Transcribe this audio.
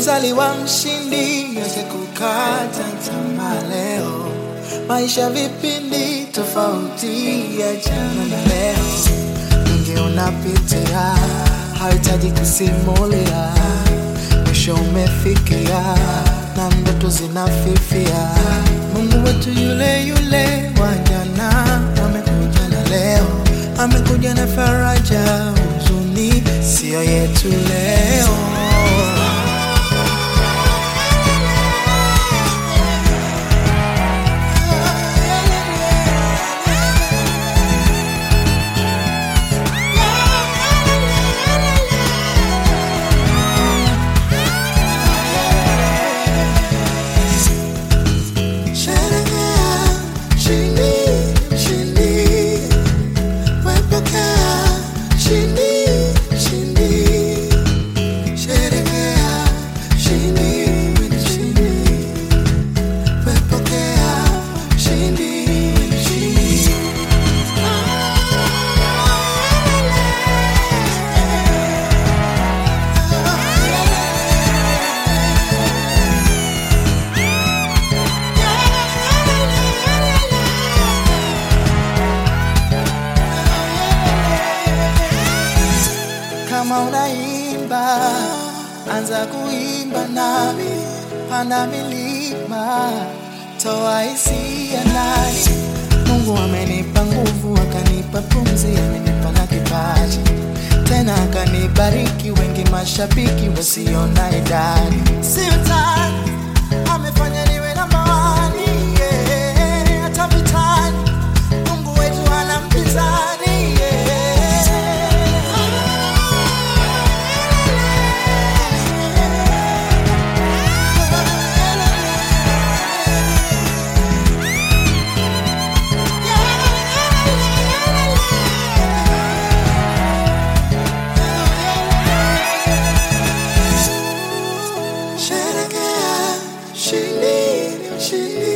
umezaliwa mshindi, acha kukata tamaa leo. Maisha vipindi tofauti, achana na leo. Mengi unapitia, hauhitaji kusimulia. Mwisho umefikia na ndoto zinafifia. Mungu wetu yule yule wa jana amekuja na leo, amekuja na faraja, huzuni sio yetu leo. Sherekea ushindi, ushindi, wepokea ushindi, ushindi. Sherekea ushindi, ushindi, wepokea ushindi, ushindi. Kama unaimba, anza kuimba nami, panda milima, toa hisia ndani. Mungu amenipa nguvu, akanipa pumzi, amenipa na kipaji, tena akanibariki, wengi mashabiki wasio na idadi. Si utani, amefanya niwe namba wani, yeah, hata vitani, Mungu wetu hana mpinzani, yeah. Sherekea ushindi, ushindi,